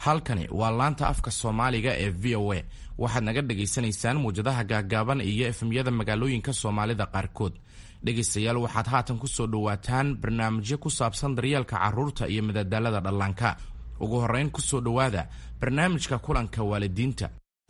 halkani waa laanta afka soomaaliga ee v o a waxaad naga dhagaysanaysaan muwjadaha gaagaaban iyo efemyada magaalooyinka soomaalida qaarkood dhegaystayaal waxaad haatan ku soo dhowaataan barnaamijyo ku saabsan daryeelka carruurta iyo madadaalada dhallaanka ugu horrayn ku soo dhowaada barnaamijka kulanka waalidiinta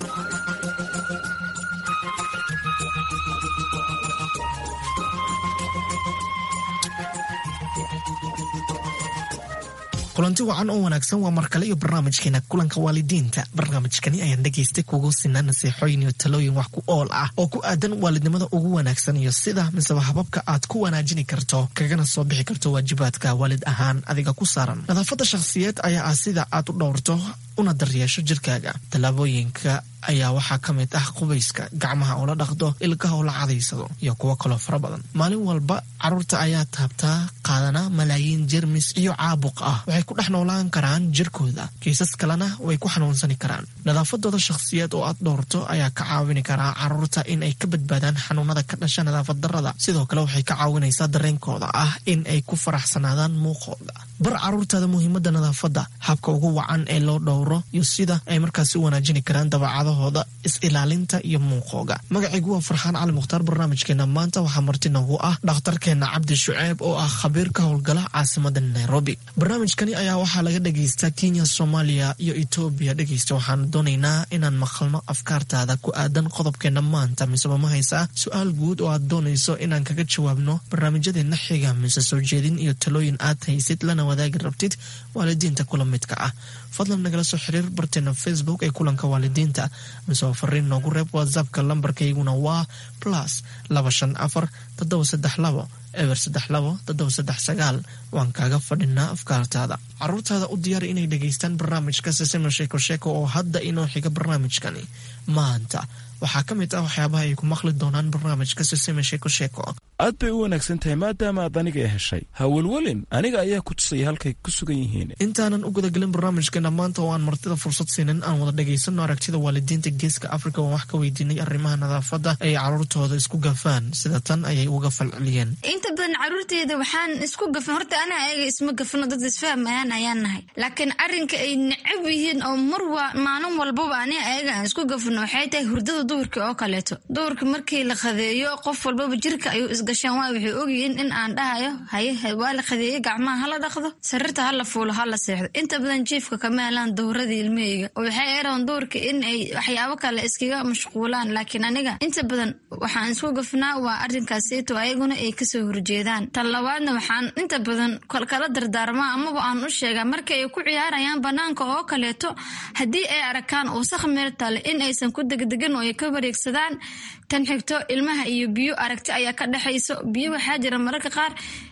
kulanti wacan oo wanaagsan waa markale iyo barnaamijkeena kulanka waalidiinta barnaamijkani ayaan dhegaystay kugu sinaa nasiixooyin iyo talooyin wax ku ool ah oo ku aadan waalidnimada ugu wanaagsan iyo sida miseba hababka aad ku wanaajini karto kagana soo bixi karto waajibaadka waalid ahaan adiga ku saaran nadaafadda shakhsiyeed ayaa ah sida aad u dhowrto una daryeesho jirkaaga tallaabooyinka ayaa waxaa ka mid ah qubayska gacmaha oo la dhaqdo ilkaha oo la cadaysado iyo kuwo kaloo fara badan maalin walba carruurta ayaa taabtaa qaadana malaayiin jermis iyo caabuq ah waxay ku dhex noolaan karaan jirkooda kiisas kalena way ku xanuunsani karaan nadaafadooda shakhsiyeed oo aad dhowrto ayaa ka caawini karaa carruurta in ay ka badbaadaan xanuunada ka dhasha nadaafad darrada sidoo kale waxay ka caawinaysaa dareenkooda ah in ay ku faraxsanaadaan muuqooda bar carruurtaada muhiimada nadaafadda habka ugu wacan ee loo dhowro iyo sida ay markaasi u wanaajini karaan dabacadahooda is-ilaalinta iyo muuqooga magacaygu waa farxaan cali mukhtaar barnaamijkeena maanta waxaa marti nagu ah dhakhtarkeena cabdi shuceeb oo ah khabiir ka howlgala caasimada nairobi barnaamijkani ayaa waxaa laga dhagaystaa kenya soomaaliya iyo etoobiya dhegaysta waxaan doonaynaa inaan maqalno afkaartaada ku aadan qodobkeena maanta miseba ma haysaa su-aal guud oo aad doonayso inaan kaga jawaabno barnaamijyadeena xiga mise soo jeedin iyo talooyin aad haysid lana wadaagi rabtid waalidiinta kula midka ah fadlan nagala soo xiriir barteena facebook ee kulanka waalidiinta miseba fariin noogu reeb whatsappka lambarkayguna waa plus laba shan afar toddoba saddex labo eber saddex labo toddoba saddex sagaal waan kaaga fadhinaa afkaartaada caruurtaada u diyaari inay dhegaystaan barnaamijka sisima sheeko sheeko oo hadda inoo xiga barnaamijkani maanta waxaa ka mid ah waxyaabaha ay ku maqli doonaan barnaamijka sisima sheeko sheeko aad bay u wanaagsan tahay maadaama aad aniga heshay ha welwelin aniga ayaa ku tusaya halkay ku sugan yihiin intaanan u gudagelin barnaamijkeena maanta oo aan martida fursad siinin aan wada dhagaysano aragtida waalidiinta geeska afrika oo wax ka weydiinay arrimaha nadaafadda ay caruurtooda isku gafaan sida tan ayay uga falceliyeen inta badan caruurteeda waxaan isku gafan horta ana ayaga isma gafano dad isfahmayaan ayaan nahay laakiin arrinka ay necab yihiin oo mar maalin walbaba ani ayaga aan isku gafano waxay tahay hurdada duhurka oo kaleeto duhurka markii la qadeeyo qof walbaba jirka ayuu isgashaan waa waxay ogyihiin in aan dhahayo haye waa la qadeeye gacmaha hala dhaqdo sariirta hala fuulo hala seexdo inta badan jiifka kama helaan dowradii ilmaheyga oo waxay eran duhurka in ay waxyaabo kale iskaga mashquulaan laakiin aniga inta badan waxaan isku gafnaa waa arrinkaasito ayaguna ay kasoo horjeedaan tan labaadna waxaan inta badan kala dardaarmaa amaba aan u sheegaa marka ay ku ciyaarayaan banaanka oo kaleeto haddii ay arakaan wasaq meel tale in aysan ku degdegin oo ay ka wareegsadaan tan xigto ilmaha iyo biyo aragti ayaa ka dhexayso biyo waxaa jira mararka qaar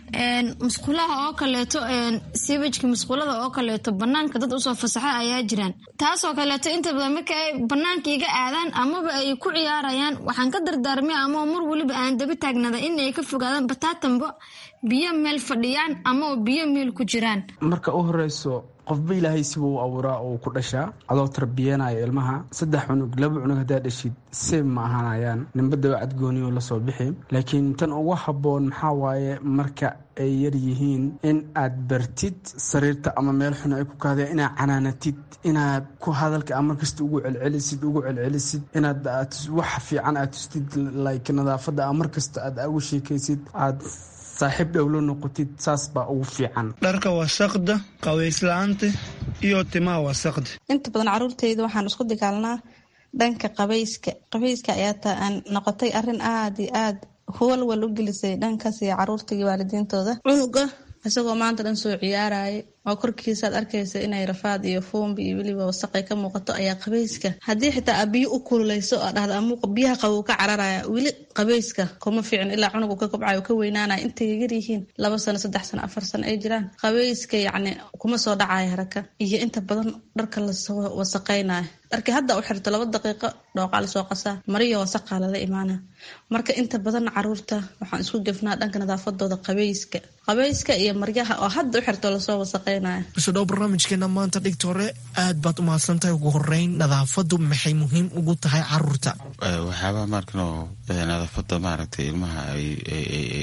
musqulaha oo kaleeto sibajka musqulada oo kaleeto banaanka dad usoo fasaxa ayaa jiraan taasoo kaleeto inta badan marka ay banaanka iga aadaan amaba ay ku ciyaarayaan waxaan ka dardaarmay ama mar weliba aan daba taagnada in ay ka fogaadaan bataatanbo biyo meel fadhiyaan ama biyo meel ku jiraan marka u horeyso qofba ilaahay sibuu u abuuraa oo ku dhashaa adoo tarbiyanayo ilmaha saddex cunug laba cunug haddaa dhashid seeb ma ahaanayaan ninbadaba cadgooniyo lasoo bixi laakiin tan ugu habboon maxaa waaye marka ay yar yihiin in aad bartid sariirta ama meel xun ay ku kaadeen inaad canaanatid inaad ku hadalka a markasta ugu celcelisid ugu celcelisid inaad wax fiican aad tustid like nadaafadda a markasta aad ugu sheekaysid aad saaxiib dhowlo noqotid saas baa ugu fiican dharka wasaqda qabayslaanta iyo timaha wasaqda inta badan caruurteyda waxaan isku dagaalnaa dhanka qabayska qabayska ayaa ta aan noqotay arrin aada iyo aada walwal u gelisay dhankaas iyo caruurta iyo waalidiintooda cunuga isagoo maanta dhan soo ciyaaraya oo korkiisaad arkaysa inay rafaad iyo fuumbi iyo weliba wasaqay ka muuqato ayaa qabayska haddii xitaa aa biyo u kululeyso oo dhahda amuuqa biyaha qabow ka cararaya weli qabayska kuma fiicin ilaa cunugu ka kobcayo ka weynaanaya intay yar yihiin laba sano saddex sano afar sano ay jiraan qabayska yacni kuma soo dhacaya haraka iyo inta badan dharka lasoo wasaqaynayo dharkii hadda u xirto laba daqiiqo dhooqaa lasoo qasaa mariyo wasaqaa lala imaana marka inta badan caruurta waxaan isku gefnaa dhanka nadaafadooda qabayska qabayska iyo maryaha oo hadda u xirto lasoo wasaqay isudhow barnaamijkeena maanta dhigta hore aad baad u mahadsantahay ugu horeyn nadaafadu maxay muhiim ugu tahay caruurta waxyaabaha maarkano nadaafada maaragtay ilmaha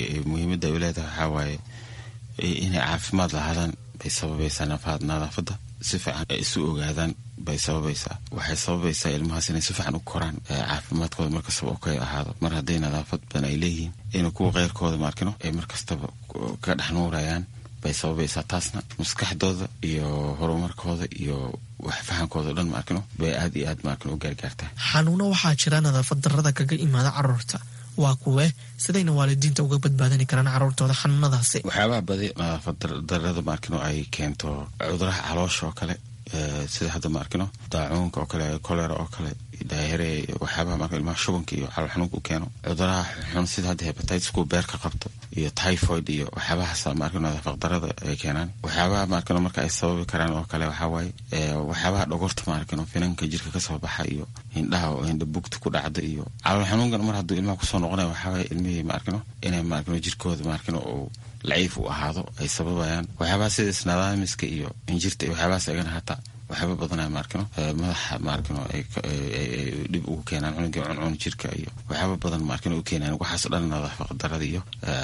muhiimada ay leedahay waxaa waaye inay caafimaad lahaadaan bay sababaysaa nadaafada si fiican ay isu ogaadaan bay sababaysaa waxay sababaysaa ilmahaas inay si fiican u koraan caafimaadkooda markastaba oo kay ahaado mar hadday nadaafad badan ay leeyihiin inay kuwa keyrkooda maarkino ay markastaba ka dhex nuurayaan bay sababaysaa taasna maskaxdooda iyo horumarkooda iyo wax fahankooda o dhan maarkino bay aad iyo aad maarkino u gaargaartaa xanuuno waxaa jira nadaafad darrada kaga imaada caruurta waa kuwe sidayna waalidiinta uga badbaadani karaan caruurtooda xanuunadaasi waxyaabaha badi nadaafad darrada maarkino ay keento cuduraha caloosha oo kale sida hadda maarkino daacuunka oo kale kolera oo kale daayare waxyaabaha marka ilmaha shubanka iyo calool xanuunka u keeno cuduraha xun sida hadda hebatitisku beerka qabto iyo typhoid iyo waxyaabahaas maarkino nadaafad darrada ay keenaan waxyaabaha maarkino marka ay sababi karaan oo kale waxaa waaye waxyaabaha dhogorta maarkino finanka jirka kasoo baxa iyo hindhaha oo hindha bugta ku dhacda iyo calool xanuunkan mar hadduu ilmaha kusoo noqonaya waxaa waaye ilmihii maarkino inay maarkino jirkooda maarkino uu laciif u ahaado ay sababayaan waxyaabaha sida isnadaamiska iyo injirta iyo waxyaabahaas agana hataa waxyaaba badanaa maarkino madaxa maarkino ay dhib ugu keenaan cunugii cuncun jirka iyo waxyaaba badan maarkino u keenaan waxaaso dhan nadaafad darada iyo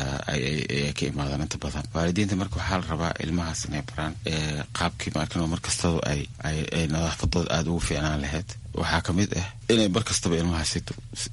ay ka imaadaan inta badan waalidiinta marka waxaa la rabaa ilmahaas inay baraan qaabkii maarkino markastaba ay ay nadaafadooda aada ugu fiicnaan lahayd waxaa kamid ah inay bar kastaba ilmahaasito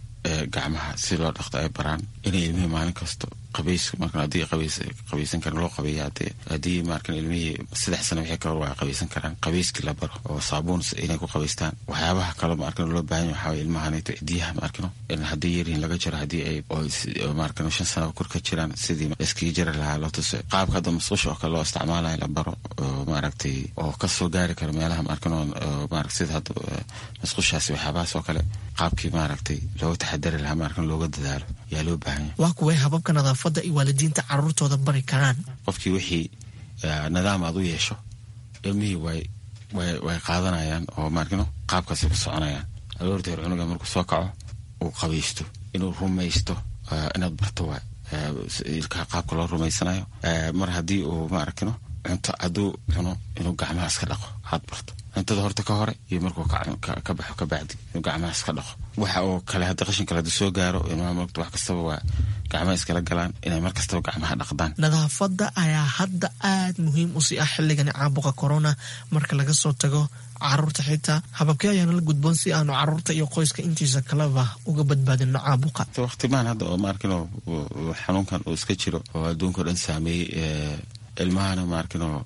gacmaha si loo dhaqto ay baraan inay ilmihii maalin kasto qabayska marka haddii qabays qabaysan karan loo qabeeya hadee haddii markan ilmihii saddex sano wixii kahor waa qabaysan karaan qabayskii la baro oo saabuun inay ku qabaystaan waxyaabaha kale markan loo baahan yahay waxaa ilmahanayto cidiyaha markano haddii yaryihin laga jaro haddii ay markan shan sano kor ka jiraan sidii iskaga jari lahaa loo tuso qaabka hadda masqusha oo kale loo isticmaalayo la baro oo maaragtay oo kasoo gaari karo meelaha markan maaragt sida hadda masqushaasi waxyaabahaas oo kale qaabkii maaragtay looga taxadari lahaa markan looga dadaalo yaa loo baahan yahay waa kuway hababka nadaafadda iyo waalidiinta caruurtooda bari karaan qofkii wixii nidaam aad u yeesho ilmihii way way way qaadanayaan oo maarkino qaabkaasay ku soconayaan aroortii hore cunuga markuu soo kaco uu qabaysto inuu rumaysto inaad barto waay ilkaha qaabka loo rumaysanayo mar haddii uu maarkino cunto hadduu cuno inuu gacmaha iska dhaqo aad barto cuntada horta ka hore iyo markuu ka baxo ka bacdi inuu gacmaha iska dhaqo waxa oo kale hadda qashin kale hadduu soo gaaro ilmaha marta wax kastaba waa gacmaha iskala galaan inay mar kastaba gacmaha dhaqdaan nadaafadda ayaa hadda aad muhiim u sii ah xilligani caabuqa corona marka laga soo tago caruurta xitaa hababkee ayaana la gudboon si aanu caruurta iyo qoyska intiisa kaleba uga badbaadino caabuqa waqtimaan hadda oo maarkino xanuunkan uu iska jiro oo adduunka o dhan saameeyey ilmahana maarkino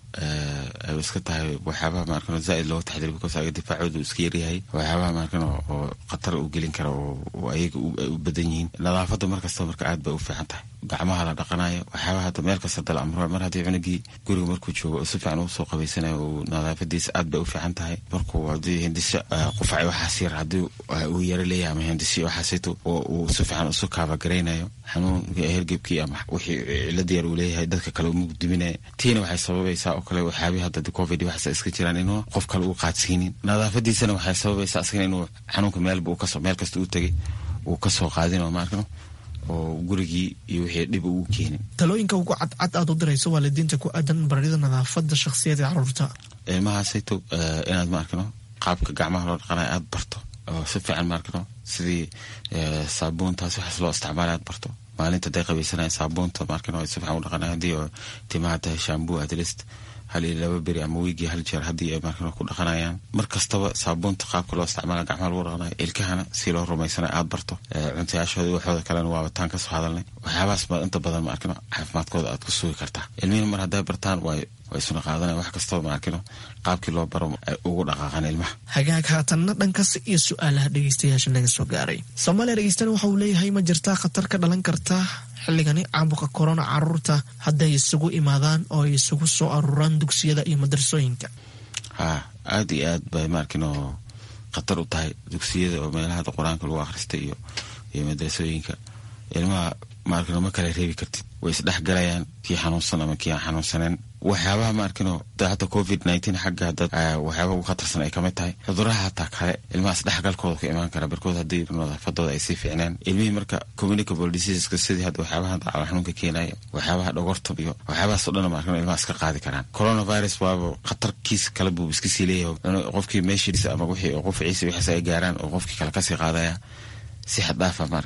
ay iska tahay waxyaabaha maarkino zaaid looga taxdiri because ayaga difaacooda iska yaryahay waxyaabaha maarkino oo khatar u gelin kara oo ayaga u badan yihiin nadaafadda markasta marka aad bay u fiican tahay gacmaha la dhaqanayo waxyaabaha hadda meel kasta dal amro mar haddii cunugii guriga markuu joogo oo si fiican ugu soo qabaysanayo uu nadaafadiisa aad bay u fiican tahay markuu haddii hindisho qufac waxaas yar haddii uu yaro leeyahay ama hindisho waxaasito oo uu si fiican isu kaabagaraynayo xanuun hergebkii ama wixii cilada yar uu leeyahay dadka kale uma diminaya tiina waxay sababaysaa oo kale waxyaabihi hadda covid waxaas iska jiraan inuu qof kale uu qaadsiinin nadaafadiisana waxay sababaysaa asagana inuu xanuunka meelba uu kasoo meel kasta uu tegay uu kasoo qaadino maarkano oo gurigii iyo wixii dhib ugu keenin talooyinka ugu cadcad aad u dirayso waalidiinta ku aadan barida nadaafada shakhsiyada caruurta ilmahaasayto inaad maarkano qaabka gacmaha loo dhaqanayo aada barto oo si fiican maarkano sidii saabuuntaas waxaas loo isticmaala aad barto maalinta haday qabaysanaya saabuunta maarkano ay si fiican u dhaqanayo haddii oo timaha tahay shambuu atlist hal iyo laba beri ama wiigii hal jeer haddii ay markan ku dhaqanayaan mar kastaba saabuunta qaabka loo isticmaala gacmaha lagu dhaqanayo ilkahana si loo rumaysanayo aada barto cuntayaashooda waxooda kalena waaba taan kasoo hadalnay waxyaabahaas baad inta badan maarkino caafimaadkooda aad ku sugi kartaa ilmihina mar hadday bartaan way way isuna qaadanaya wax kastaba maarkino qaabkii loo baro ay ugu dhaqaaqaan ilmaha hagaag haatanna dhankaas iyo su-aalaha dhegeystayaasha naga soo gaaray soomaaliya dhegeystana waxa uu leeyahay ma jirtaa khatar ka dhalan karta xilligani caabuqa korona caruurta hadday isugu imaadaan oo ay isugu soo aruuraan dugsiyada iyo madrasooyinka ha aada iyo aad bay maarkino khatar u tahay dugsiyada oo meelaha qur-aanka lagu akhristay iyo iyo madrasooyinka ilmaha maarkino ma kala reebi kartid way isdhexgalayaan kii xanuunsan ama kii aan xanuunsaneen waxyaabaha maarkino hata covid nineteen xagga dad waxyaaba ugu khatarsan ay kamid tahay cuduraha hataa kale ilmahaas dhexgalkooda ka imaan kara barkood haddii nadaafadooda ay sii fiicneen ilmihii marka communicable diseaseska sidii hadda waxyaabaha calool xanuunka keenaya waxyaabaha dhogorta iyo waxyaabahaas o dhan maarkino ilmaha iska qaadi karaan coronavirus waaba khatarkiisa kale buu iska sii leeyahay qofkii meeshiisa ama wixii oo qofciisa wixiis ay gaaraan oo qofkii kale kasii qaadaya si xad dhaafa maarkino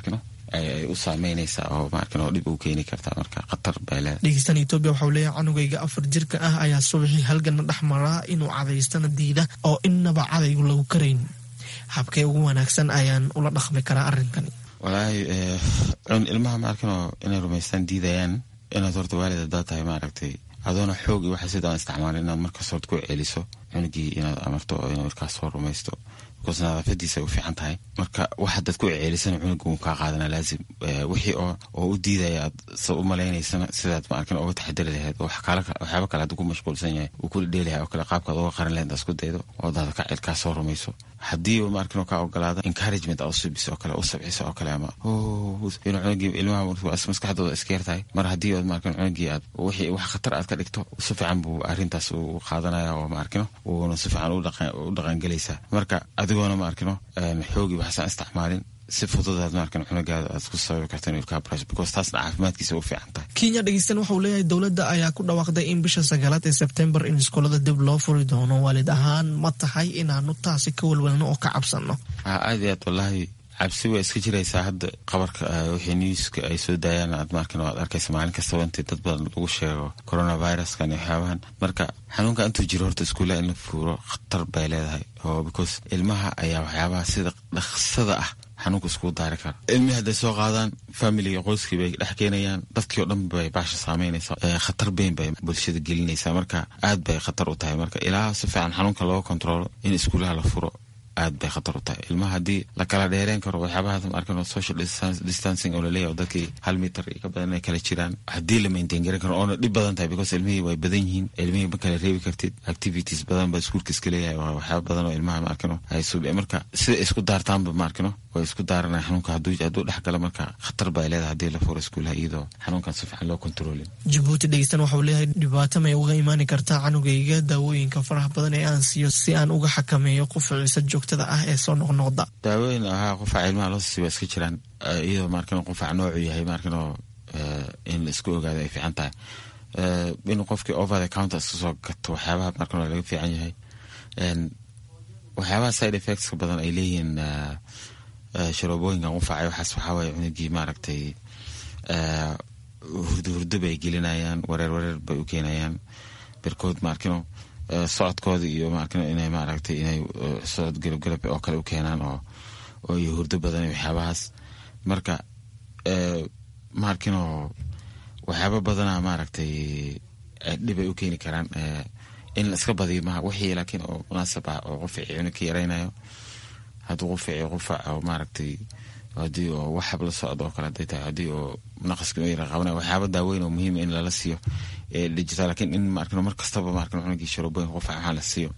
ay u saameynaysaa oo maarkin oo dhib u keeni kartaa marka khatar bay leedahay dhegeystan etoobiya waxau leeyahay canugayga afar jirka ah ayaa subaxii halgana dhex maraa inuu cadaystana diida oo innaba cadaygu lagu karayn habkee ugu wanaagsan ayaan ula dhaqmi karaa arrinkani walaahi ilmaha maarkinoo inay rumaystaan diidayaan inaad horta waalid haddaad tahay maaragtay adoona xoog iyo waxa sidaan isticmaalin inaad markaas horta ku celiso cunugii inaad amarto oo inuu markaas soo rumaysto because nadaafadiisa ay u fiican tahay marka wax hadaad ku ceelisana cunuga wuu kaa qaadana laazim wixii oo oo u diidaya aad sa u malaynaysana sidaad maarkin oga taxadari lahayd oo waxyaaba kale hadduu ku mashquulsan yahay uu ku dhedheelahay oo kale qaabkaad uga qaran lahayd isku daydo oo daada ka cilkaa soo rumayso haddii maarkin kaa ogolaada encouragement aad u subiso oo kale u sabciso oo kale ama inuu cunugii ilmaha maskaxdooda iska yar tahay mar haddii ood maarkin cunugii aad wixii wax khatar aad ka dhigto si fiican buu arrintaas u qaadanaya oo maarkino wuuna si fiican u dhaqangelaysaa marka adigoona maarkino xoogi waxsaan isticmaalin si fududaad maarkan cunugaada aad ku sababi karta inuu ilkaa brash because taasna caafimaadkiisa u fiican tahay kenya dhegeystan waxau leeyahay dowladda ayaa ku dhawaaqday in bisha sagaalaad ee sebtembar in iskoolada dib loo furi doono waalid ahaan ma tahay inaanu taasi ka walwalno oo ka cabsano aad iyo aad wallaahi cabsi waa iska jiraysaa hadda qabarka wixii newska ay soo daayaan aad markan aad arkaysa maalin kastaba intii dad badan lagu sheego coronaviruskan iyo waxyaabahan marka xanuunka intuu jiro horta iskuullaha in la fuuro khatar bay leedahay oo because ilmaha ayaa waxyaabaha sida dhaqsada ah xanuunka iskugu daari kara ilmihii hadday soo qaadaan familiga qoyskii bay dhex keenayaan dadkii oo dhan bay baasha saameynaysaa khatar beyn bay bulshada gelinaysaa marka aad bay khatar u tahay marka ilaa si fiican xanuunka looga kontroolo in iskuullaha la furo aad bay khatar u tahay ilmaha haddii la kala dheereen karo waxyaabaha markan social distancing oo laleeyahy dadkii hal mitar iyo ka badan inay kala jiraan haddii la maintain garan karo oona dhib badan tahay because ilmihii way badan yihiin ilmihii ma kala reebi kartid activities badan ba iskuulka iska leeyahay waa waxyaaba badan oo ilmaha maarkano ay sub marka sida isku daartaanba maarkano way isku daaranaya xanuunka hadduu hadduu dhex gala marka khatar bay leedahay haddii la furo iskuulaha iyadoo xanuunkan si fiican loo kontroolin jabuuti dhegeystan waxau leeyahay dhibaato may uga imaani kartaa canugayga daawooyinka faraha badan ee aan siiyo si aan uga xakameeyo qufaciisa joogtada ah ee soo noqnoqda daawooyin ahaa qufaca ilmaha loo siisi waa iska jiraan iyadoo maarkan qufaca noocu yahay maarkanoo in la isku ogaado ay fiican tahay inuu qofkii over the counter iska soo gato waxyaabaha markan laga fiican yahay waxyaabaha side effectska badan ay leeyihiin sharoobooyinkan qufacay waxaas waxaa waye cunugii maaragtay hurdo hurdo bay gelinayaan wareer wareer bay u keenayaan birkood maarkino socodkooda iyo maarkino inay maaragtay inay socod galabgalab oo kale u keenaan oo oo iyo hurdo badan iyo waxyaabahaas marka maarkino waxyaaba badana maaragtay dhibay u keeni karaan in la iska badiyo maha wixii laakiin oo munaasab ah oo qufici cunug ka yaraynayo hadduu qufici qufac oo maaragtay haddii oo waxab la socdo oo kale haday tahay haddii oo naqaska yara qabanaya waxyaaba daaweyn oo muhiima in lala siiyo digital lakiin in maarkino mar kastaba maarkino cunugii sharooboyin qufac waxaa la siiyo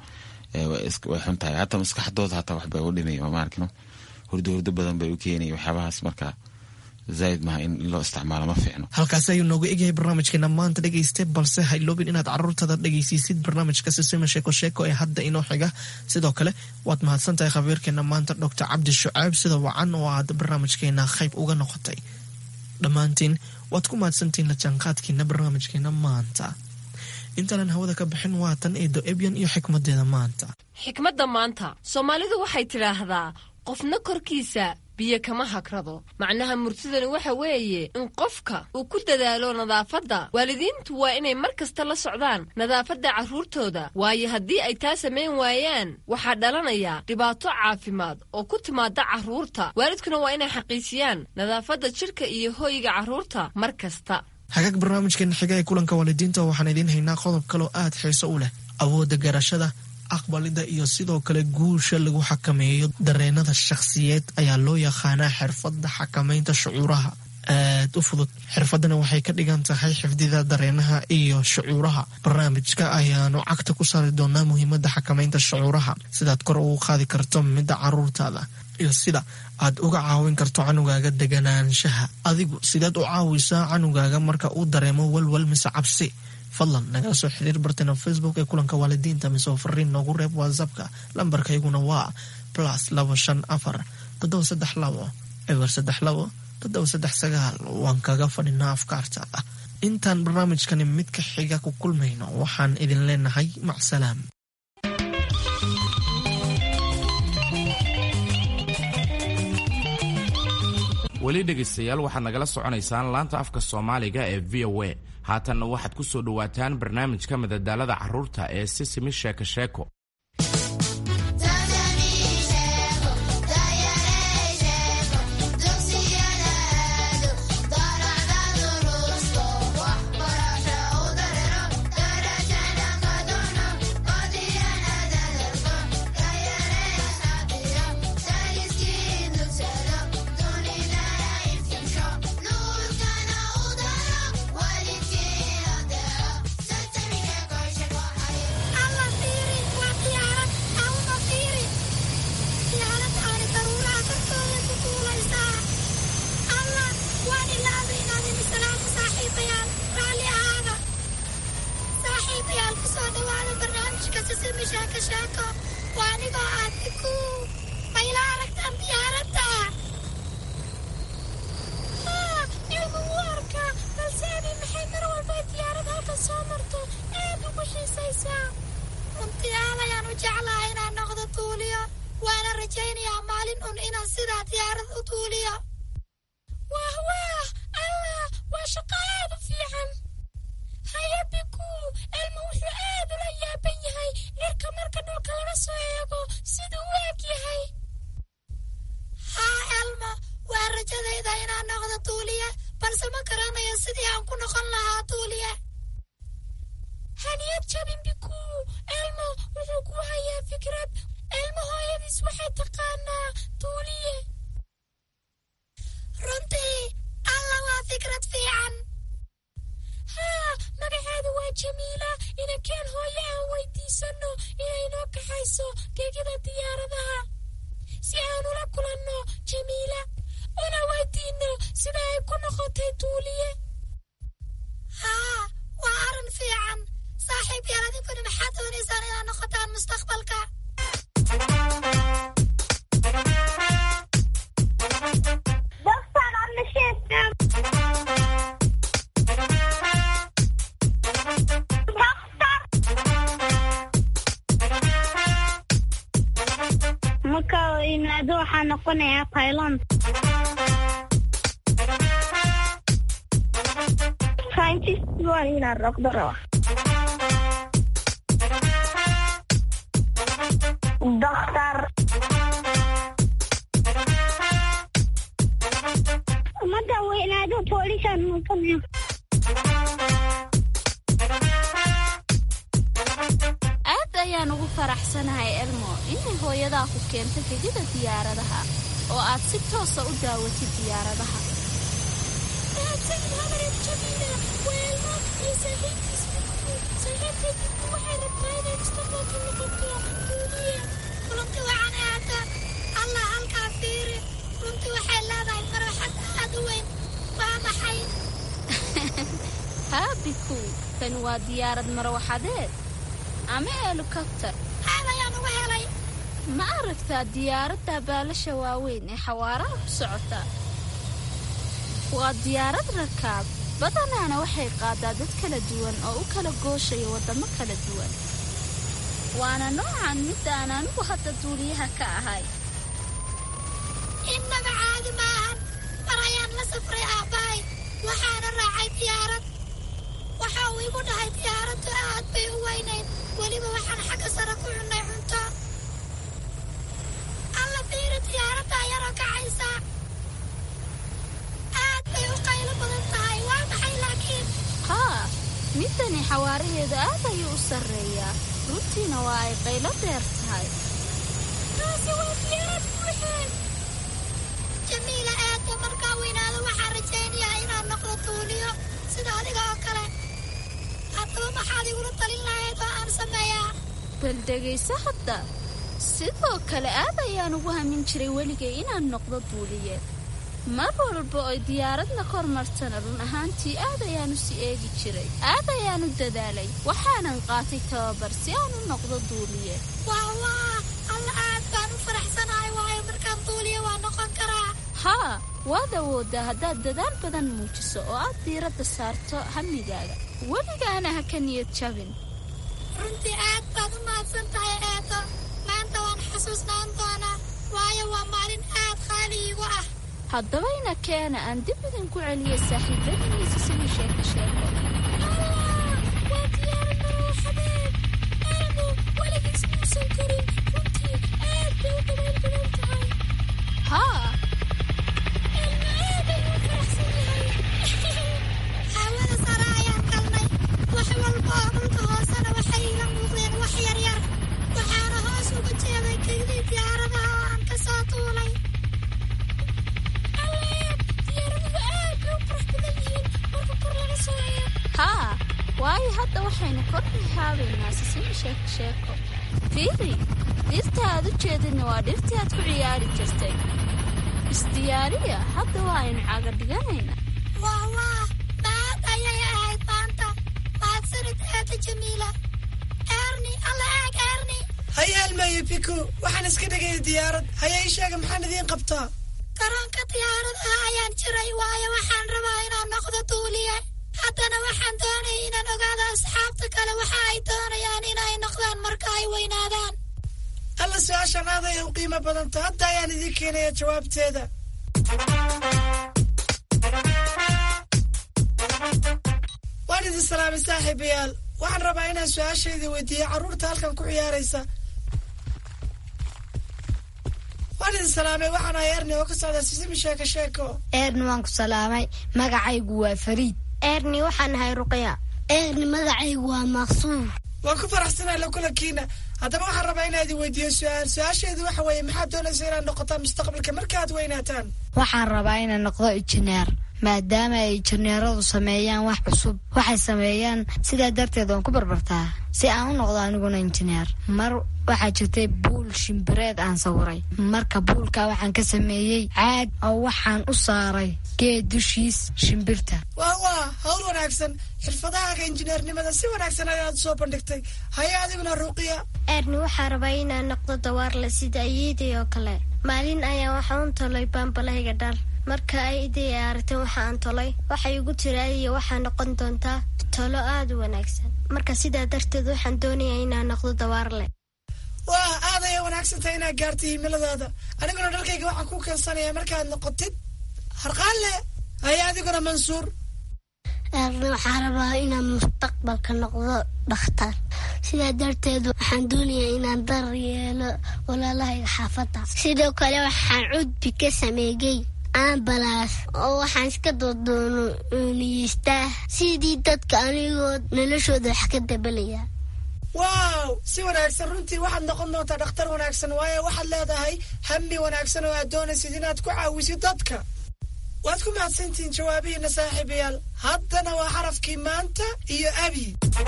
way xun tahay hataa maskaxdooda hataa wax bay u dhimay oo maarkino hurdo hurdo badan bay u keenaya waxyaabahaas marka zaaid maha in loo isticmaalo ma fiicno halkaasi ayuu nooga egyahay barnaamijkeena maanta dhegeyste balse ha iloobin inaad caruurtada dhegeysiisid barnaamijka sisima sheeko sheeko ee hadda inoo xiga sidoo kale waad mahadsan tahay khabiirkeena maanta doctor cabdi shucaab sida wacan oo aad barnaamijkeena qayb uga noqotay dhammaantiin waad ku mahadsantihiin la jaanqaadkiina barnaamijkeena maanta intaanan hawada ka bixin waatan eedo ebyan iyo xikmadeeda maanta xikmadda maanta soomaalidu waxay tidhaahdaa qofna korkiisa biyo kama hagrado macnaha murtidani waxa weeye in qofka uu ku dadaalo nadaafadda waalidiintu waa inay mar kasta la socdaan nadaafadda carruurtooda waayo haddii ay taa samayn waayaan waxaa dhalanaya dhibaato caafimaad oo ku timaada carruurta waalidkuna waa inay xaqiijiyaan nadaafadda jidhka iyo hoyga carruurta mar kasta hagaag barnaamijkeena xiga ee kulanka waalidiinta waxaan idiin haynaa qodob kaloo aad xiiso u leh awoodda garashada aqbalida iyo sidoo kale guusha lagu xakameeyo dareenada shakhsiyeed ayaa loo yaqaanaa xirfadda xakamaynta shucuuraha aad u fudud xirfadana waxay ka dhigan tahay xifdida dareenaha iyo shucuuraha barnaamijka ayaanu cagta ku saari doonaa muhiimada xakamaynta shucuuraha sidaad kor ugu qaadi karto midda caruurtaada iyo sida aad uga caawin karto canugaaga deganaanshaha adigu sidaad u caawisaa canugaaga marka uu dareemo walwal mise cabsi fadlan nagala soo xiriir bartena facebook ee kulanka waalidiinta mise oo fariin noogu reeb whatsappka lambarkayguna waa plus labo shan afar toddoba saddex labo eber saddex labo toddoba saddex sagaal waan kaga fadhinaa afkaartaada intaan barnaamijkani mid ka xiga ku kulmayno waxaan idin leenahay macsalaam weli weli dhegaystayaal waxaad nagala soconaysaan laanta afka soomaaliga ee v o a haatanna waxaad ku soo dhowaataan barnaamijka madadaalada carruurta ee sisimi sheeko sheeko Dokter. Madaxweynaha booliiskan maqanayo. aad ayaan ugu faraxsanahay elmo inay hooyadaa ku keento gegida diyaaradaha oo aad si toosa u daawatid diyaaradaha haabiku tani waa diyaarad marwaxadeed ama helikobtar ma aragtaa diyaaradda baalasha waaweyn ee xawaaraha ku socota waa diyaarad rakaab badanaana waxay qaadaa dad kala duwan oo u kala gooshaya waddamo kala duwan waana noocan mid aan anigu hadda duuliyaha ka ahay innaga caadi maahan mar ayaan la safray aabbahay waxaana raacay diyaarad waxa uu igu dhahay diyaaraddu aad bay u weynayd weliba waxaan xagga sare ku cunnay cunto alla fiiri diyaaradda ayaroo kacaysa aad bay u qaylo badan tahay waa maxay laakiin haa midani xawaaraheedu aad ayuu u sarreeyaa runtiina waa ay qaylo dheer tahay taasi waa diyaarad buuxeen jamiila aadba markaa weynaado waxaan rajaynayaa inaan noqdo tuuliyo sida adiga oo kale haddaba maxaad igula talin lahayd oo aan sameeyaa bal dhegayso hadda sidoo kale aad ayaan ugu hamin jiray weligay inaan noqdo duuliye mar walba oy diyaaradna kor martana run ahaantii aad ayaan u sii eegi jiray aad ayaan u dadaalay waxaanan qaatay tababar si aan u noqdo duuliye waa waa alla aad baan u faraxsanahay waayo markaan duuliye waa noqon karaa haa waad awooddaa haddaad dadaal badan muujiso oo aad diiradda saarto hamigaaga weligaana ha ka niyad jabin runtii aad baad u mahadsan tahay eedo maanta waan xasuusnaan doonaa waayo waa maalin aad qaali iigu ah haddaba ina keena aan dib idinku celiya saaxiibadiisa sidii sheeko sheeko waa diyaarad marooxadeed aanu weligiis muusan korin runtii aad bay u dabayl badan tahay haa elma aad ayuu faraxsan yahay hawada sare ayaan galnay wax walba oo dhulka hoosena waxay ila muuqdeen wax yaryar waxaana hoos uga jeeday kaydii diyaaradaha oo aan ka soo tuulay alleed diyaaraduhu aad bay u qurux badan yihiin marka kor laga soo eego haa waayo hadda waxaynu kor rihaabaynaa sisimi sheeko sheeko fiiri dhirta aad u jeedinna waa dhirtii aad ku ciyaari jirtay isdiyaariya hadda waa aynu caga dhiganaynaa waa waa maad ayay ahayd maanta mahadsanid aada jamiila eerni alla aag eerni haya almaayo biko waxaan iska dhigaya diyaarad haya ii sheega maxaan idiin qabtaa garoonka diyaaradaha ayaan jiray waayo waxaan rabaa inaan noqdo duuliye haddana waxaan doonayay inaan ogaado asxaabta kale waxa ay doonayaan inay noqdaan marka ay weynaadaan alla su-aashaan aad ayay u qiimo badanta hadda ayaan idiin keenaya jawaabteeda waan idin salaamay saaxiibayaal waxaan rabaa inaan su-aashayda weydiiyo carruurta halkan ku ciyaaraysa waan idin salaamay waxaan ahay erni oo ka socda sisimi sheeko sheeko eerni waan ku salaamay magacaygu waa fariid eerni waxaan ahay ruqya eerni magacaygu waa maqsuur waan ku faraxsanahay la kulankiina haddaba waxaan rabaa inaa idin weydiiyo su-aal su-aasheedu waxa weeye maxaad doonaysa inaad noqotaan mustaqbalka markaaad weynaataan waxaan rabaa inaan noqdo injineer maadaama ay injineeradu sameeyaan wax cusub waxay sameeyaan sidaa darteed waan ku barbartaa si aan u noqdo aniguna injineer mar waxaa jirtay buul shimbireed aan sawiray marka buulka waxaan ka sameeyey caag oo waxaan u saaray geed dushiis shimbirta waa waa hawl wanaagsan xirfadahaaga injineernimada si wanaagsan ayaad soo bandhigtay haya adiguna ruuqiya eerni waxaa rabaa inaan noqdo dawaarle sida ayeeday oo kale maalin ayaa waxaan u tolay baambalahayga dhar marka ay iday aragteen waxa aan tolay waxay igu tiraadiya waxaa noqon doontaa tolo aada u wanaagsan marka sidaa darteed waxaan doonayaa inaan noqdo dawaarle waa aad ayay wanaagsantahay inaad gaartay himiladaada aniguna dharkayga waxaan ku keensanayaa markaad noqotid harqaanle haya adiguna mansuur eerni waxaa rabaa inaan mustaqbalka noqdo dhakhtar sidaa darteed waxaan doonayaa inaan dar yeelo walaalahayga xaafadda sidoo kale waxaan cudbi ka sameeyey ambalaas oo waxaan iska doodooniyeystaa sidii dadka anigoo noloshooda wax ka dabalaya waaw si wanaagsan runtii waxaad noqon doontaa dhakhtar wanaagsan waayo waxaad leedahay hammi wanaagsan oo aad doonaysid inaad ku caawisid dadka waad ku mahadsantihiin jawaabihiina saaxiibayaal haddana waa xarafkii maanta iyo abi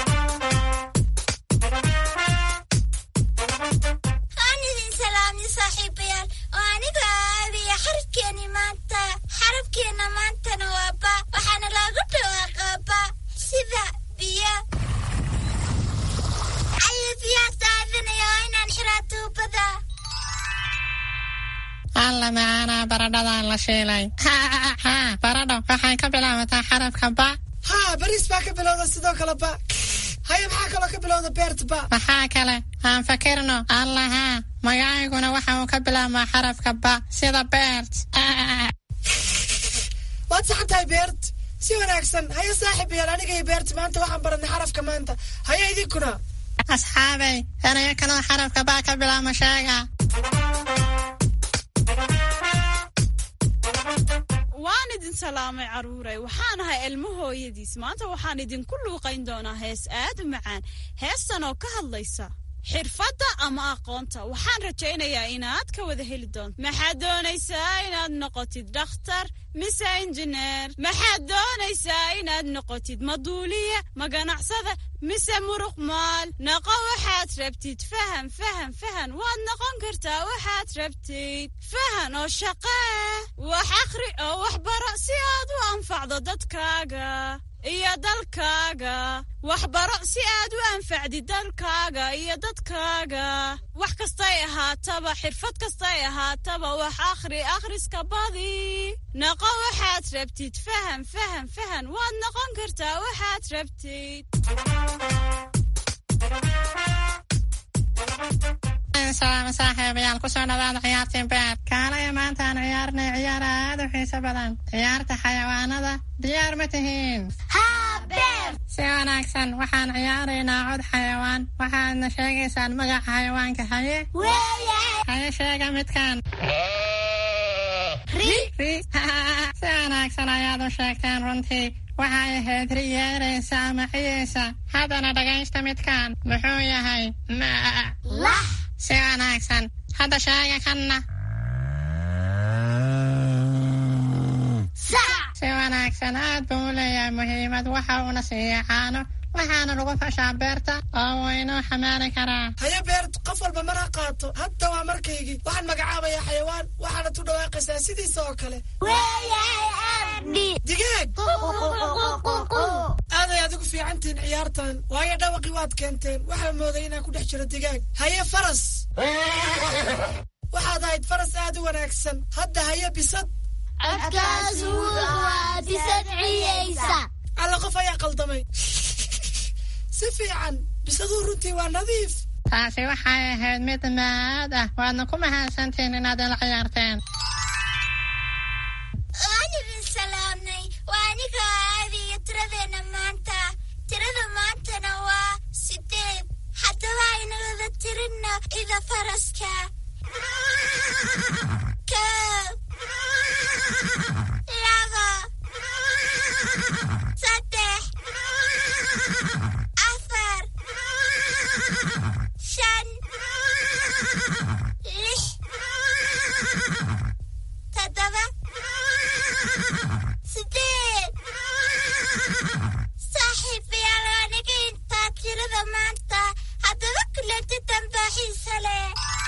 aan idin salaamni saaxiibayaal oo aniga aabiya xarafkeeni maanta xarafkeena maantana waa ba waxaana loogu dhawaaqaa ba sida biyo ayo biyaa daadinaya oo inaan xiraa tuubada alla macaanaa baradhadaan la shiilay baradho waxay ka bilaabataa xarafka ba haa bariis baa ka bilowda sidoo kale ba haya maxaa kaloo ka bilowda beerta ba maxaa kale aan fakirno allahaa magacayguna waxa uu ka bilaabmaa xarafka ba sida beert waad saxan tahay beert si wanaagsan haya saaxiibayaal aniga iyo beert maanta waxaan baranay xarafka maanta haya idinkuna asxaabay anaga kaloo xarafka ba ka bilaabma sheega waan idin salaamay carruuray waxaan ahay ilmo hooyadiis maanta waxaan idinku luuqayn doonaa hees aad u macaan heestan oo ka hadlaysa xirfadda ama aqoonta waxaan rajaynayaa inaad ka wada heli doonto maxaad doonaysaa inaad noqotid dhakhtar mise injineer maxaad doonaysaa inaad noqotid maduuliye ma ganacsada mise muruq maal noqo waxaad rabtid fahan fahan fahan waad noqon kartaa waxaad rabtid fahan oo shaqee wax akhri oo wax baro si aad u anfacdo dadkaaga iyo dalkaaga waxbaro si aad u anfacdid dalkaaga iyo dadkaaga wax kastay ahaataba xirfad kastay ahaataba wax akhri akhriska badi noqo waxaad rabtid fahan fahan fahan waad noqon kartaa waxaad rabtid salaama saaxiibayaal kusoo dhawaada ciyaartii beer kaalaya maanta aan ciyaarnay ciyaar aad u xiiso badan ciyaarta xayawaanada diyaar ma tihiin si wanaagsan waxaan ciyaaraynaa cod xayawaan waxaadna sheegaysaan magaca xayawaanka haye haye sheega midkaan si wanaagsan ayaad u sheegteen runtii waxay ahayd ri yeeraysa ama ciyaysa haddana dhagaysta midkaan muxuu yahay si wanaagsan hadda sheega kanna si wanaagsan aad buu u leeyahay muhiimad waxa uuna siiya caano waxaana lagu fashaa beerta oo wuu inuu xamaali karaa haye beert qof walba mar ha qaato hadda waa markaygii waxaan magacaabayaa xayawaan waxaana tu dhawaaqaysaa sidiisa oo kale digaag aaday adigu fiicantihiin ciyaartan waayo dhawaqii waad keenteen waxaa mooday inaan ku dhex jiro digaag haye faras waxaad ahayd faras aad u wanaagsan hadda haye bisad alla qof ayaa qaldamay si fiican bisaduu runtii waa nadiif taasi waxay ahayd mid maad ah waadna ku mahadsantihiin inaad ila ciyaarteen waan idin salaamnay waa aniga aadiyo tiradeenna maanta tirada maantana waa sideed haddaba aynagada tirinna ida faraska kow laba saddex afar shan lix toddoba sideed saaxiibayaal aniga intaa tirada maanta haddaba kulanti dambaa xiisa leh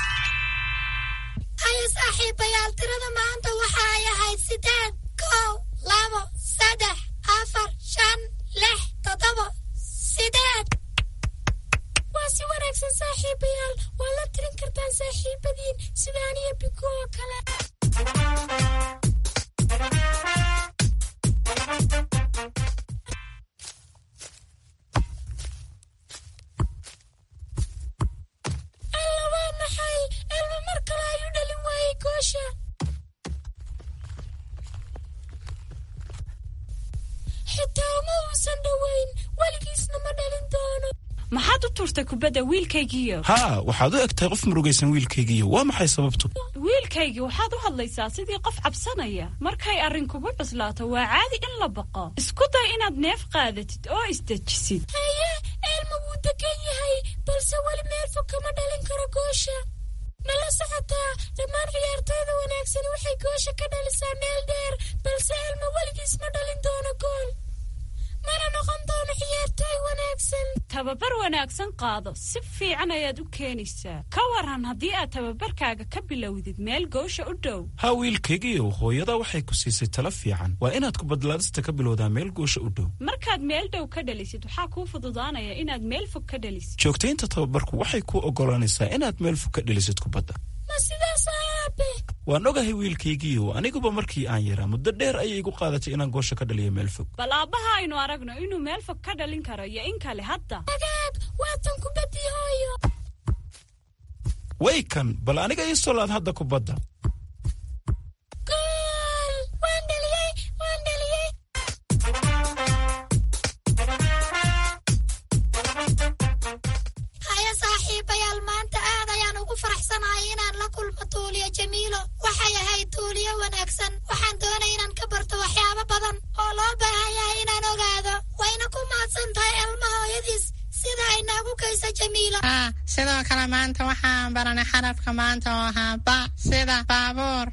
haya saaxiibayaal tirada maanta waxa ay ahayd sideed kow labo saddex afar shan lix toddoba sideed waa si wanaagsan saaxiibayaal waa la tirin kartaan saaxiibadiin sida aniyo biko oo kale alla waa maxay elma mar kale ayuu dhalin waayey goosha xitaa uma uusan dhoweyn weligiisna ma dhalin doono maxaad u tuurtay kubadda wiilkaygiiyo haa waxaad u egtahay qof murugaysan wiilkaygiiyo waa maxay sababtu wiilkaygii waxaad u hadlaysaa sidii qof cabsanaya markay arrin kugu cuslaato waa caadi in la baqo isku day inaad neef qaadatid oo isdejisid haye eelma wuu degan yahay balse weli meel fog kama dhalin karo goosha ma la socotaa dhammaan ciyaartooyda wanaagsani waxay goosha ka dhalisaa meel dheer balse eelma weligiis ma dhalin doono gool mana noqon doono ciyaartooy wanaagsan tababar wanaagsan qaado si fiican ayaad u keenaysaa ka waran haddii aad tababarkaaga ka bilowdid meel goosha u dhow haa wiilkaygiiyow hooyada waxay ku siisay talo fiican waa inaad kubadlaadista ka bilowdaa meel goosha u dhow markaad meel dhow ka dhalisid waxaa kuu fududaanaya inaad meel fog ka dhalisid joogtaynta tababarku waxay kuu oggolaanaysaa inaad meel fog ka dhalisid kubadda ma sidaas aabe waan ogahay wiilkaygiiyow aniguba markii aan yaraa muddo dheer ayay igu qaadatay inaan goosha ka dhaliyo meel fog bal aabbaha aynu aragno inuu meel fog ka dhalin karo iyo in kale hadda agaag waatan kubaddii hooyo way kan bal aniga ii solaad hadda kubadda gool waan dhaliyey waan dhaliyey haya saaxiibayaal maanta aad ayaan ugu faraxsanahay inaan la kulmo tuuliyo jamiilo waxay ahayd tuuliyo wanaagsan waxaan doonay inaan ka barto waxyaabo badan oo loo baahan yahay inaan ogaado wayna ku mahadsan tahay elma hooyadiis sida ay noogu geyso jamiilo haa sidoo kale maanta waxaan baranay xarafka maanta oo ahaa ba sida baabuur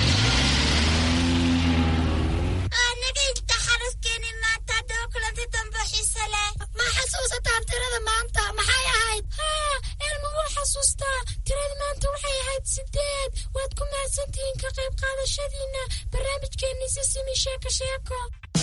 anaga inta xarafkeeni maanta haddaba kulanti dambe xiise leh ma xasuusataan tirada maanta maxay ahayd haa elma wuu xasuustaa tirada maanta waxay ahayd sideed waad ku mahadsantihiin ka qayb qaadashadiina barnaamijkeenni sisimi sheeko sheeko